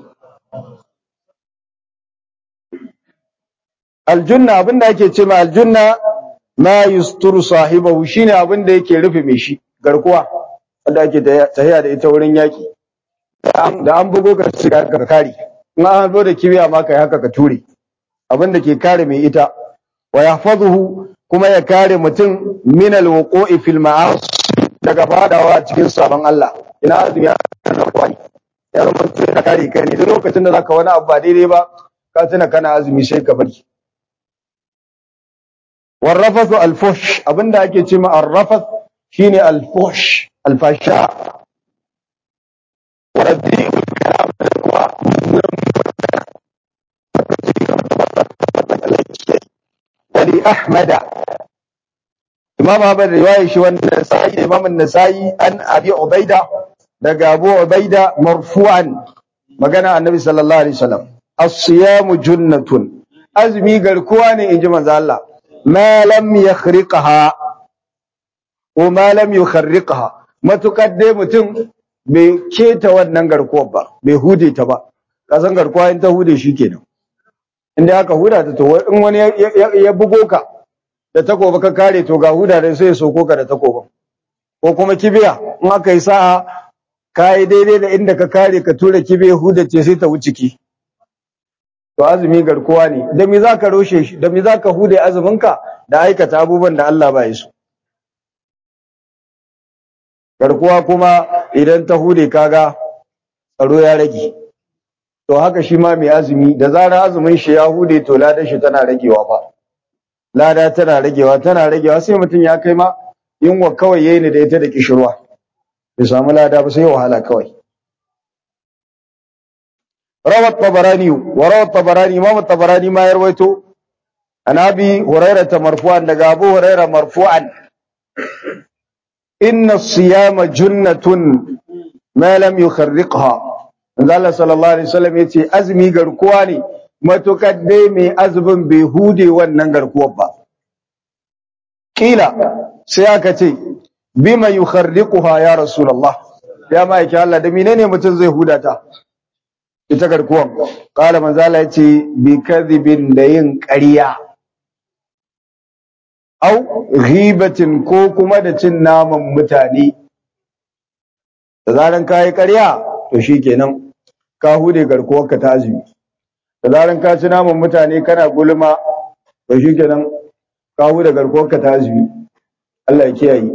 aljunna abinda ake ce ma aljunna ma yusturu sahibahu shine abinda yake rufe mai shi garkuwa wanda ake tahiya da ita wurin yaki da an bugo ka shiga ka kare in an zo da kibiya ma kai haka ka ture abin da ke kare mai ita wa yahfazuhu kuma ya kare mutum min alwuqu'i fil ma'as daga fadawa cikin sabon Allah ina azumi ya kwani ya zama mutum ya kare kai ne duk lokacin da zaka wani abu ba daidai ba ka tuna kana azumi sai ka bari warrafathu alfush abinda ake ce ma arrafath shine alfush alfasha waraddi wali ahmada imam ahmad riwaya shi wannan sai imam an-nasai an abi ubaida daga abu ubaida marfu'an magana annabi sallallahu alaihi wasallam as-siyamu junnatun azmi garkuwa ne inji manzo Allah ma lam yakhriqaha ko ma lam yukharriqaha matukar dai mutum bai keta wannan garkuwar ba bai hude ta ba kasan garkuwa in ta hude shi kenan inda aka huda ta to in wani ya bugo ka da takoba ka kare to ga huda dai sai ya soko ka da takoba ko kuma kibiya in aka yi sa'a ka yi daidai da inda ka kare ka tura kibiya huda ce sai ta wuce ki to azumi garkuwa ne da me zaka roshe shi da me zaka hude azumin ka da aikata abubuwan da Allah ba ya so garkuwa kuma idan ta hude kaga tsaro ya rage to haka shi ma mai azumi da zarar azumin shi ya hude to ladan shi tana ragewa fa lada tana ragewa tana ragewa sai mutum ya kai ma yunwa kawai yayi ne da ita da kishirwa bai samu lada ba sai wahala kawai روى الطبراني وروى الطبراني امام الطبراني ما يرويته عن ابي هريره مرفوعا دغ ابو هريره مرفوعا ان الصيام جنة ما لم يخرقها Allah sallallahu alaihi wasallam yace azumi garkuwa ne matukar dai mai azumin bai hude wannan garkuwar ba kila sai aka ce bima yukharriquha ya rasulullah ya ma'aiki Allah da menene mutum zai huda ta ita garkuwan kala manzo Allah yace bi kadhibin da yin ƙarya au ghibatin ko kuma da cin naman mutane da zaran kai ƙarya to shikenan ka hude garkuwarka ta azumi da zaran ka ci naman mutane kana gulma to shikenan ka hude garkuwarka ta azumi Allah ya kiyaye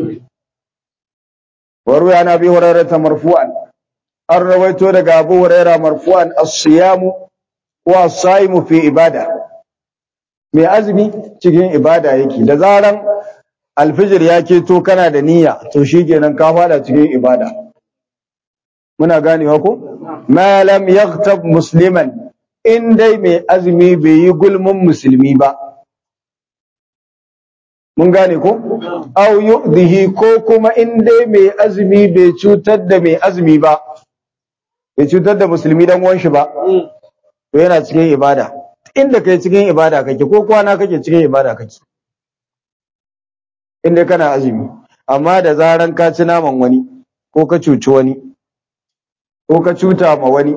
waru ya nabi hurairah marfu'an an rawaito daga Abu Hurairah marfu'an as-siyamu wa as-saimu fi ibada mai azumi cikin ibada yake da zaran alfijir ya keto kana da niyya to shikenan ka fada cikin ibada muna ganewa ko ma lam yaghtab musliman in dai mai azumi bai yi gulmin musulmi ba mun gane ko aw yu'dihi ko kuma in dai mai azumi bai cutar da mai azumi ba bai cutar da musulmi dan uwan shi ba to yana cikin ibada inda kai cikin ibada kake ko kwana kake cikin ibada kake inda kana azumi amma da zaran ka ci naman wani ko ka cuci wani ko ka cuta ma wani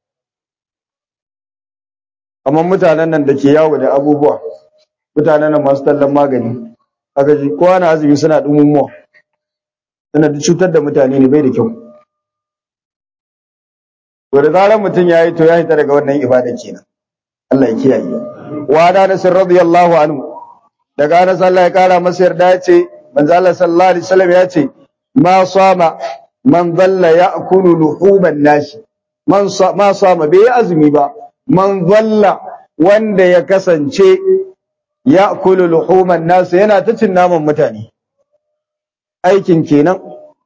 amma mutanen nan da ke yawo da abubuwa mutanen nan masu tallan magani aka ji kowa na azumi suna dumumuwa suna da cutar da mutane ne bai da kyau to da zaran mutum ya yi to ya hita daga wannan ibada kenan Allah ya kiyaye wa da Anas radiyallahu anhu daga Anas Allah ya kara masa yarda ya ce manzo Allah sallallahu alaihi wasallam ya ce ma sama man dhalla ya'kulu luhuman nasi man ma sama bai azumi ba man dhalla wanda ya kasance ya'kulu luhuman nasi yana ta cin naman mutane aikin kenan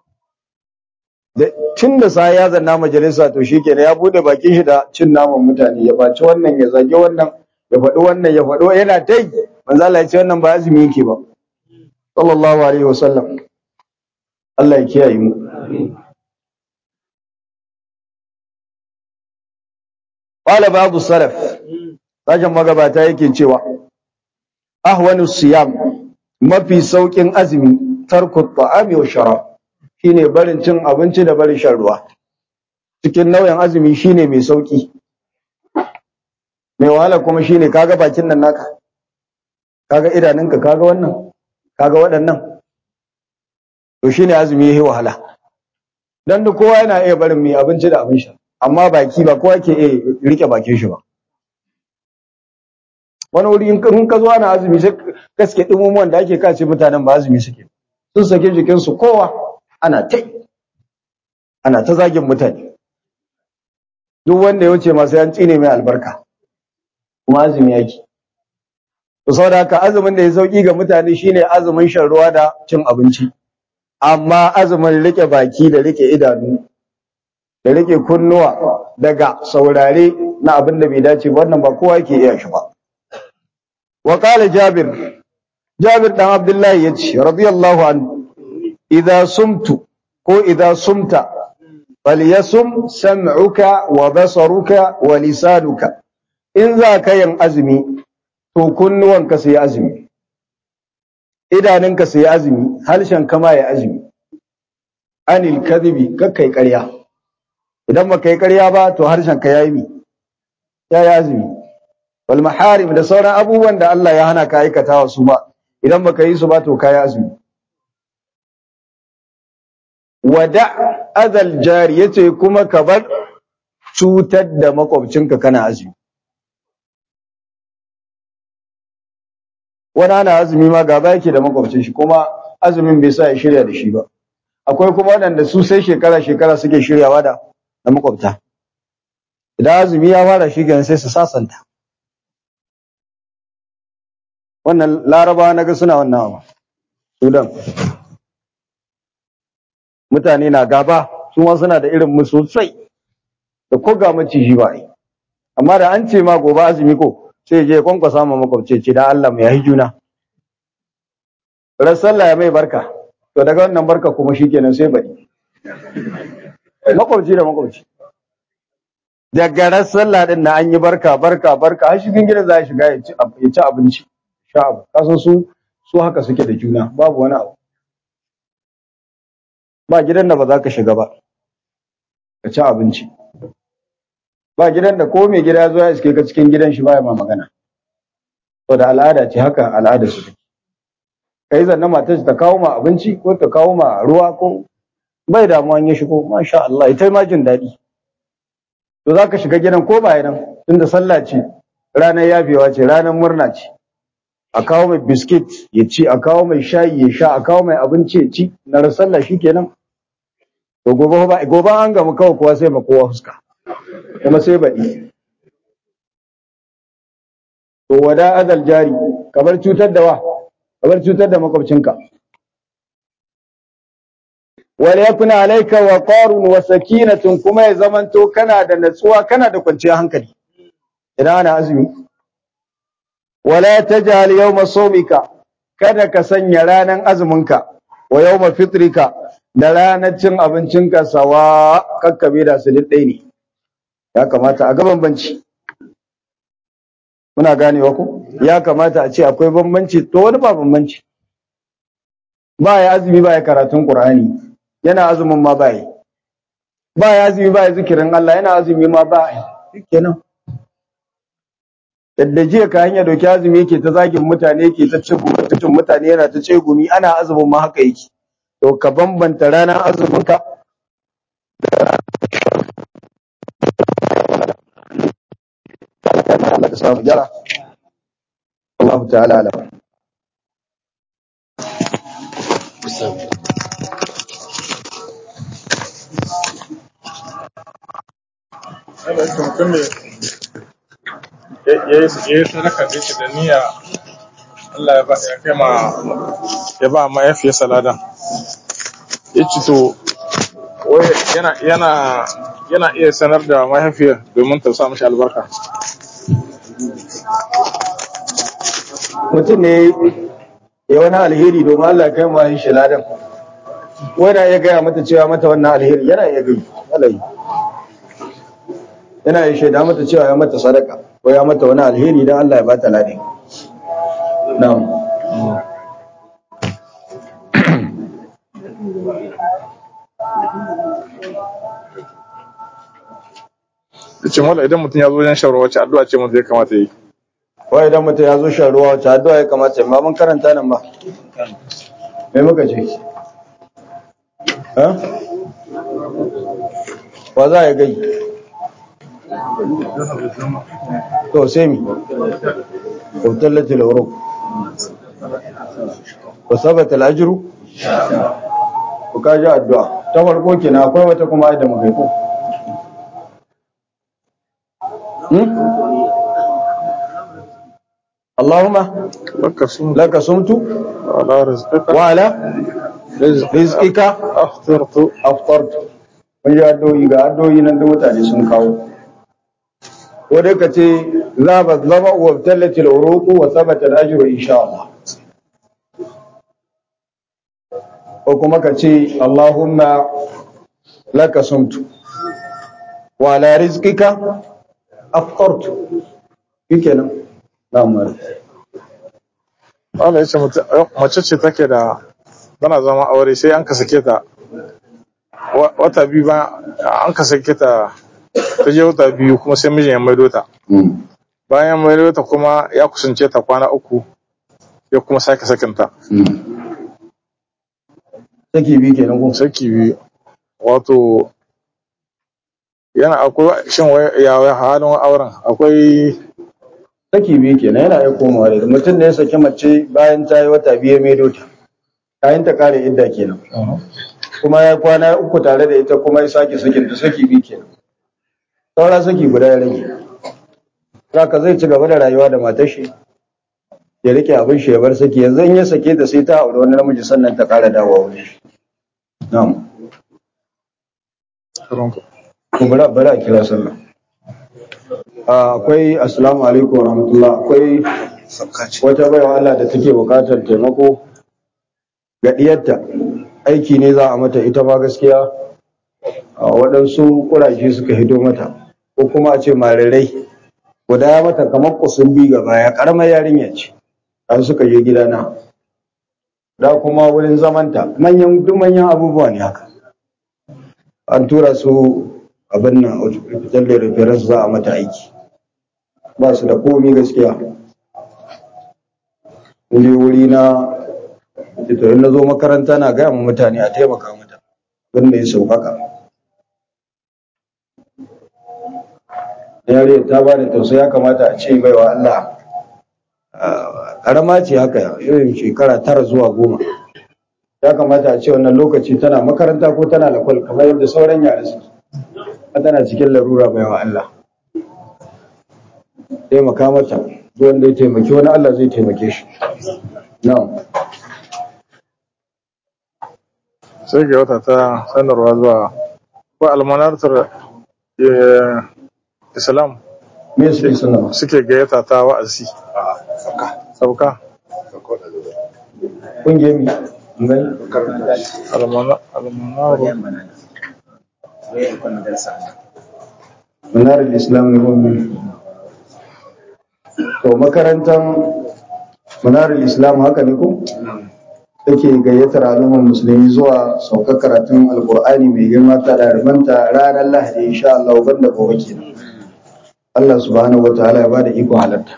tun da sa ya zanna majalisa to shi kenan ya bude bakin shi da cin naman mutane ya baci wannan ya zage wannan ya faɗi wannan ya faɗi yana ta yi manzo Allah ya ce wannan ba azumi yake ba sallallahu alaihi wasallam Allah ya kiyaye mu qala babu salaf sashen magabata yake cewa ahwanu siyam mafi saukin azumi tarku ta'ami wa sharab shine barin cin abinci da barin shan ruwa cikin nau'in azumi shine mai sauki mai wahala kuma shine kaga bakin nan naka kaga idanunka kaga wannan kaga waɗannan to shine azumi yayi wahala dan da kowa yana iya barin mai abinci da abin sha amma baki ba kowa ke iya rike bakin shi ba wani wuri in ka zo ana azumi sai gaske dumumuwan da ake kace mutanen ba azumi suke sun sake jikinsu kowa ana ta ana ta zagin mutane duk wanda ya wuce masu yan tsine mai albarka kuma azumi yake to saboda haka azumin da ya sauki ga mutane shine azumin shan ruwa da cin abinci amma azumin rike baki da rike idanu da rike kunnuwa daga saurare na abin da bai dace ba wannan ba kowa yake iya shi ba wa qala jabir jabir dan abdullahi yace radiyallahu anhu idza sumtu ko idza sumta falyasum sam'uka wa basaruka wa lisanuka in za ka yin azumi to kunnuwanka sai azumi idanunka sai azumi halshen kama ya azumi anil kadhibi kakkai ƙarya idan baka yi ƙarya ba to harshen ka yayi mi ya yi azumi wal maharim da sauran abubuwan da Allah ya hana ka aikata wa su ba idan baka yi su ba to ka yi azumi wada azal jari yace kuma ka bar cutar da makwabcinka kana azumi wani ana azumi ma gaba yake da makwabcin shi kuma azumin bai sa ya shirya da shi ba akwai kuma waɗanda su sai shekara shekara suke shiryawa da da makwabta idan azumi ya fara shi kenan sai su sasanta wannan larabawa naga suna wannan abu sudan mutane na gaba su ma suna da irin mu sosai da ko ga maciji ba yi amma da an ce ma gobe azumi ko sai je kwankwasa ma makwabci ce da Allah mu yayi juna ran sallah ya mai barka to daga wannan barka kuma shikenan sai bari makwabci da makwabci daga ran sallah din na an yi barka barka barka har shigin gidan za a shiga ya ci abinci sha abu kasan su su haka suke da juna babu wani abu ba gidan da ba za ka shiga ba ka ci abinci ba gidan da ko mai gida ya zo ya iske ka cikin gidan shi baya ma magana to da al'ada ce haka al'ada su take kai zanna matar ta kawo ma abinci ko ta kawo ma ruwa ko bai damuwa in ya shigo masha Allah ita ma jin daɗi to za ka shiga gidan ko ba nan tunda sallah ce ranar yafewa ce ranar murna ce a kawo mai biskit ya ci a kawo mai shayi ya sha a kawo mai abinci ya ci na sallah shikenan to gobe ba gobe an gamu kawai kowa sai ma kowa fuska kuma sai baɗi to wada azal jari kamar cutar da wa kamar cutar da makwabcinka wal yakuna alayka wa qarun wa sakinatun kuma ya zamanto kana da natsuwa kana da kwanciyar hankali idan ana azumi wala taj'al yawma sawmika kada ka sanya ranan azuminka wa yawma fitrika da ranar cin abincinka sawa kakkabe da su ɗaya ne ya kamata a ga bambanci muna ganewa ku ya kamata a ce akwai bambanci to wani ba bambanci ba ya azumi ba ya karatun qur'ani yana azumin ma ba yi ba ya azumi ba ya zikirin Allah yana azumi ma ba yi kenan yadda jiya ka hanya doki azumi yake ta zagin mutane yake ta cin mutuncin mutane yana ta ce gumi ana azumin ma haka yake to ka bambanta ranar azumin ka Allah ka samu gyara Allah ta'ala alam mutum ne ya yi sadaka da yake da niyya Allah ya ba ya kai ma ya ba mahaifiyar saladan ya ci to wai yana yana yana iya sanar da mahaifiyar domin ta sa mishi albarka mutum ne ya wani alheri domin Allah ya kai ma yin shaladan wanda ya gaya mata cewa mata wannan alheri yana iya gai alayi yana ya shaida mata cewa ya mata sadaka ko ya mata wani alheri don Allah ya bata ladi na'am ce mala idan mutum ya zo wajen shan ruwa wacce addu'a ce mutum ya kamata yi wai idan mutum ya zo shan ruwa wacce addu'a ya kamata ma mun karanta nan ba me muka ce ha wa za ya gai to sai mi وابتلت العروق وثبت الأجر وكاجا الدعاء تفرقوا كنا akwai wata kuma da muka yi ko اللهم laka sun لك صمت ala rizqika وعلى رزقك aftartu aftartu mun ji addu'o'i ga addu'o'i nan da mutane sun kawo ko dai ka ce zaba zaba wa tallatil uruqu wa thabata al-ajru insha Allah ko kuma ka ce Allahumma laka sumtu wa ala rizqika aftartu shikenan na'am Allah ya ce mutu- mace ce take da tana zama aure sai an ka sake ta Wa- wata biyu ba an ka sake ta ta je wata biyu kuma sai mijin ya maido ta bayan ya maido ta kuma ya kusance ta kwana uku ya kuma sake sakinta saki bi kenan ko saki biyu wato yana akwai shin wai- ya wai halin auren akwai saki biyu kenan yana iya komawa da mutum da ya saki mace bayan ta yi wata biyu ya maido ta kayan ta kare idda kenan kuma ya kwana uku tare da ita kuma ya sake sakin ta saki biyu kenan saura saki guda ya rage zaka zai ci gaba da rayuwa da matar shi ya rike abin shi ya bar saki yanzu in ya sake ta sai ta aure wani namiji sannan ta kara dawowa wurin shi na'am kuma bari a kira sallah Ah, akwai assalamu alaikum wa rahmatullah akwai wata baiwa Allah da take bukatar taimako ga diyarta aiki ne za a mata ita ma gaskiya a waɗansu ƙuraje suka hito mata ko kuma a ce marirai guda ya mata kamar kusun bi gaba ya ƙaramar yarinya ce an suka je gidana da kuma wurin zamanta manyan duk manyan abubuwa ne haka an tura su abin nan fitar da reference za a mata aiki ba su da komi gaskiya in je wuri na ita in na zo makaranta na gaya ma mutane a taimaka mata abin da ya sauƙaƙa yare ta ba da tausayi ya kamata a ce baiwa Allah ƙarama ce haka irin shekara tara zuwa goma ya kamata a ce wannan lokaci tana makaranta ko tana lakwal kamar yadda sauran yara su tana cikin larura baiwa Allah taimaka mata duk wanda ya taimaki wani Allah zai taimake shi na'am sai ga wata ta sanarwa zuwa ko almanartar eh, islam me su yi sanarwa suke gayyata ta wa'azi sauka kungiyar mi gani almana- almanaru manar islam ne kuma to makarantar manar islam haka ne ko take gayyatar al'ummar musulmi zuwa saukar karatun alkur'ani mai girma ta ɗalibanta ranar lahadi insha Allah banda gobe kenan Allah subhanahu wataala ya bada iko halarta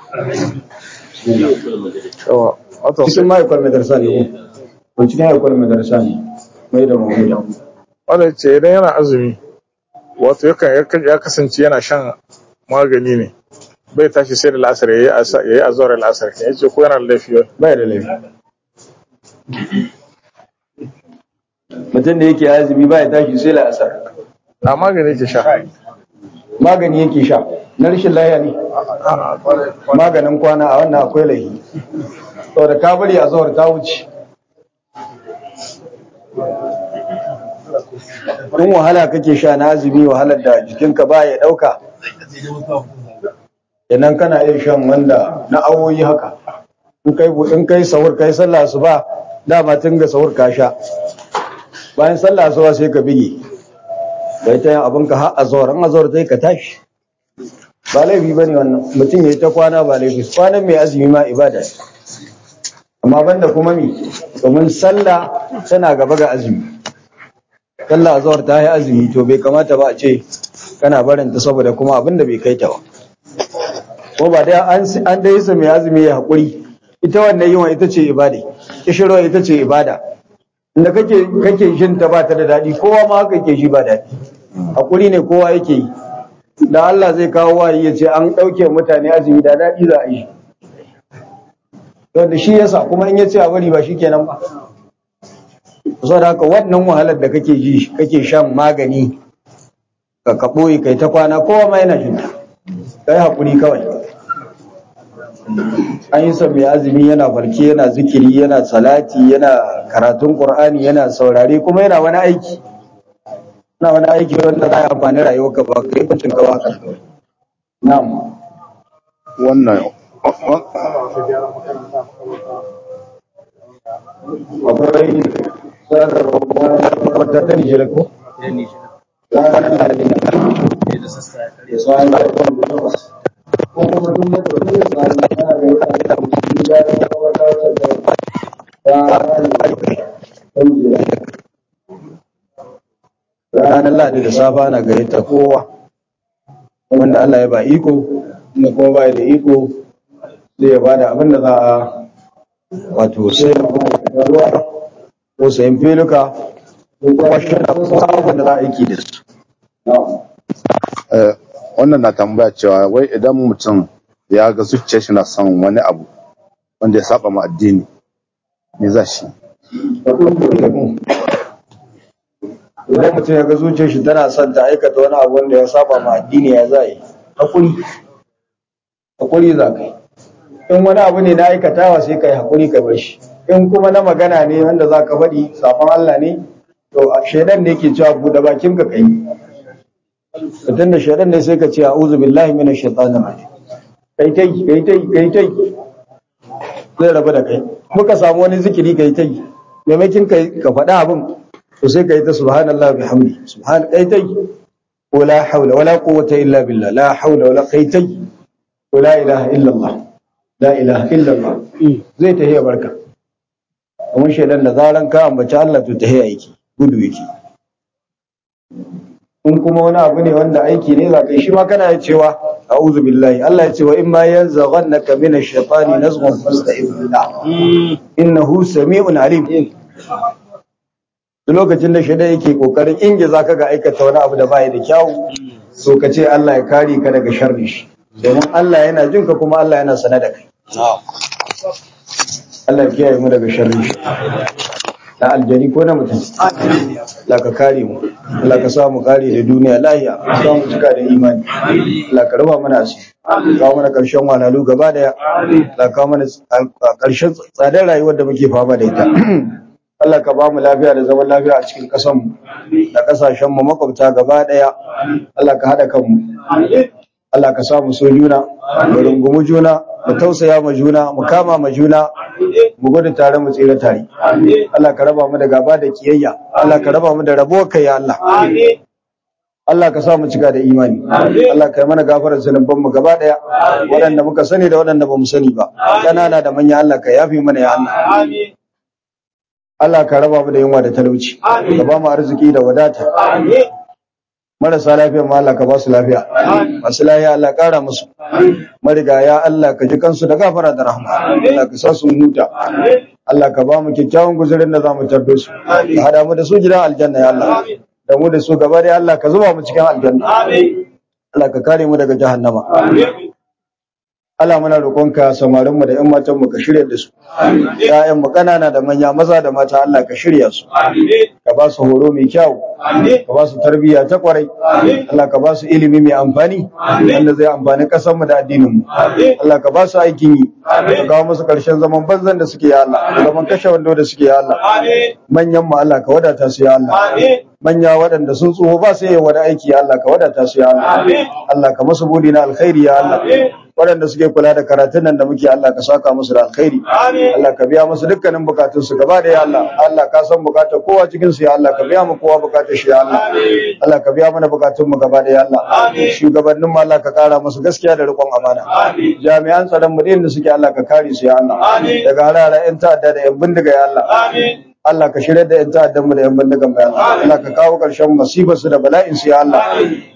yawa wato cikin ma'aikar madarsa ne ko ko cikin ma'aikar madarsa ne mai da mamuda wanda ce idan yana azumi wato yakan yakan- ya kasance yana shan magani ne bai tashi sai da la'asar ya yi azawar la'asar ya ce ko yana da laifi bai da laifi mutum da yake azumi ba ya tashi sai la'asar a magani ke sha magani yake sha na rashin lahiya ne maganin kwana a wannan akwai laifi saboda ka bari a zuwar ta wuce in wahala kake sha na azumi wahalar da jikinka ba ya ɗauka idan kana iya shan wanda na awoyi haka in kai bu- in kai sahur kai sallah su ba dama tun ga sahur ka sha bayan sallah su sai ka bige bai ta yin abinka har a zuwar an a zuwar sai ka tashi ba laifi ba ne wannan mutum ya yi ta kwana ba laifi kwanan mai azumi ma ibada ne amma banda kuma mi domin sallah tana gaba ga azumi sallah azhar ta yi azumi to bai kamata ba a ce kana barin ta saboda kuma abin da bai kai ta ba ko ba dai an an dai sa mai azumi ya hakuri ita wannan yiwa ita ce ibada kishiro ita ce ibada inda kake kake shin ta ba ta da dadi kowa ma haka yake shi ba dadi hakuri ne kowa yake yi da Allah zai kawo wahayi ya ce an ɗauke mutane azumi da daɗi za a yi wanda shi yasa kuma in ya ce a bari ba shi kenan ba saboda haka wannan wahalar da kake ji kake shan magani ka ka ɓoye kai ta kwana kowa ma yana jin kai haƙuri kawai an yi son mai azumi yana farke yana zikiri yana salati yana karatun qur'ani yana saurare kuma yana wani aiki yana wani aiki wanda za a amfani rayuwarka ba kai kuncin ka ba na'am wannan akwai wata ta nijar ko ranar ladi da safa na gayyata kowa wanda Allah ya ba iko da kuma ba da iko zai ya bada abin da za a wato sai ruwa ko sayan filuka ko kuma shi da kuma abin da za a aiki da su eh, wannan na tambaya cewa wai idan mutum ya ga zuciyar shi na son wani abu wanda ya saba ma addini me za shi idan mutum ya ga zuciyar shi tana son ta aikata wani abu wanda ya saba ma addini ya za yi hakuri hakuri za ka yi in wani abu ne na aikatawa sai ka yi hakuri ka bar shi in kuma na magana ne wanda za ka faɗi safon Allah ne to shaidan ne ke cewa buɗe bakin ka kai mutum da shaidan ne sai ka ce a'udhu billahi minash shaitanir rajim kai tai kai tai kai tai zai rabu da kai muka samu wani zikiri kai tai maimakin kai ka faɗa abin to sai ka yi ta subhanallah bihamdi subhan kai tai ko la haula wala quwwata illa billah la haula wala kai tai ko la ilaha illa Allah la ilaha illa Allah zai tahiya barka kuma shedan da zaran ka ambaci Allah to tahiya yake gudu yake in kuma wani abu ne wanda aiki ne za ka yi shi ma kana cewa a'udhu billahi Allah ya ce wa imma yanzaghannaka minash shaitani nazghun fasta'id billah innahu sami'un alim duk lokacin da shaidan yake kokarin ingiza ka ga aikata wani abu da bai da kyau so ka ce Allah ya kare ka daga sharri shi domin Allah yana jin ka kuma Allah yana sana da kai Allah ya kiyaye mu daga sharri shi na aljani ko na mutum Allah ka kare mu Allah ka sa mu kare da duniya lahiya sa mu cika da imani Allah ka raba mana asiri kawo mana karshen walalu gaba daya Allah ka kawo mana karshen tsadar rayuwar da muke fama da ita Allah ka ba mu lafiya da zaman lafiya a cikin ƙasar mu da ƙasashen mu makwabta gaba daya Allah ka hada kanmu Allah ka sa mu so juna mu rungumi juna mu tausaya ma juna mu kama ma juna mu gudu tare mu tsira tare Allah ka raba mu da gaba da kiyayya Allah ka raba mu da rabo kai ya Allah Allah ka sa mu cika da imani Allah ka yi mana gafarar zunuban mu gaba daya waɗanda muka sani da waɗanda ba mu sani ba ƙanana da manya Allah ka yafe mana ya Allah Allah ka raba mu da yunwa da talauci ka ba mu arziki da wadata marasa lafiya ma Allah ka ba su lafiya masu lafiya Allah ƙara musu marigaya Allah ka ji kansu da gafara da rahma Allah ka sa su huta Allah ka ba mu kyakkyawan guzurin da za mu tarbe su ka hada mu da su gidan aljanna ya Allah da mu da su gaba da Allah ka zuba mu cikin aljanna Allah ka kare mu daga jahannama Allah muna roƙonka samarin mu da ƴan matan mu ka shirya da su ƴaƴan mu kanana da manya maza da mata Allah ka shirya su ka ba su horo mai kyau ka ba su tarbiyya ta kwarai Allah ka ba su ilimi mai amfani wanda zai amfani ƙasar mu da addinin mu Allah ka ba su aikin yi ka kawo musu ƙarshen zaman banzan da suke ya Allah zaman kashe wando da suke ya Allah manyan mu Allah ka wadata su ya Allah manya waɗanda sun tsoho ba su yi wani aiki ya Allah ka wadata su ya Allah Allah ka masu budi na alkhairi ya Allah waɗanda suke kula da karatun nan da muke Allah ka saka musu da alkhairi Allah ka biya musu dukkanin bukatun su gaba da ya Allah Allah ka san bukatar kowa cikin su ya Allah ka biya mu kowa bukatar shi ya Allah Allah ka biya mana bukatun mu gaba da ya Allah shugabannin mu Allah ka kara musu gaskiya da riƙon amana jami'an tsaron mu da suke Allah ka kare su ya Allah daga harara yan ta'adda da yan bindiga ya Allah Allah ka shirya da 'yan ta'addan mu da 'yan bindigan bayan Allah ka kawo ƙarshen masibar su da bala'in su ya Allah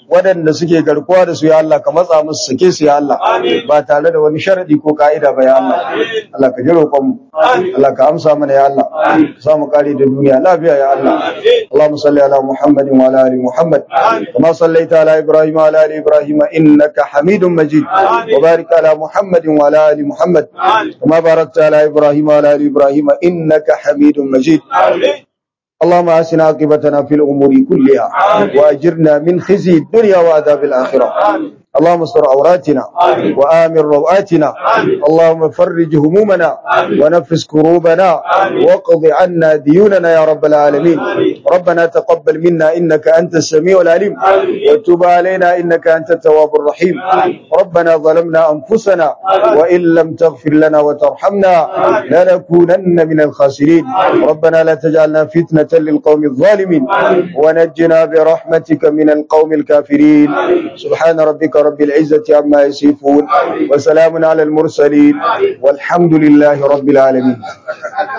waɗanda suke garkuwa da su ya Allah ka matsa musu sake su ya Allah ba tare da wani sharadi ko ka'ida ba ya Allah Allah ka ji roƙon mu Allah ka amsa mana ya Allah ka samu kare da duniya lafiya ya Allah Allahumma salli ala Muhammadin wa ala ali Muhammad kama sallaita ala Ibrahim wa ala ali Ibrahim innaka Hamidum Majid wa barik ala Muhammadin wa ala ali Muhammad kama barakta ala Ibrahim wa ala ali Ibrahim innaka Hamidum Majid اللهم آسنا عاقبتنا في الأمور كلها وأجرنا من خزي الدنيا وعذاب الآخرة اللهم استر عوراتنا وآمن روآتنا اللهم فرج همومنا ونفس كروبنا واقض عنا ديوننا يا رب العالمين ربنا تقبل منا إنك أنت السميع العليم وتب علينا إنك أنت التواب الرحيم ربنا ظلمنا أنفسنا وإن لم تغفر لنا وترحمنا لنكونن من الخاسرين ربنا لا تجعلنا فتنة للقوم الظالمين ونجنا برحمتك من القوم الكافرين سبحان ربك رب العزة عما يصفون وسلام على المرسلين والحمد لله رب العالمين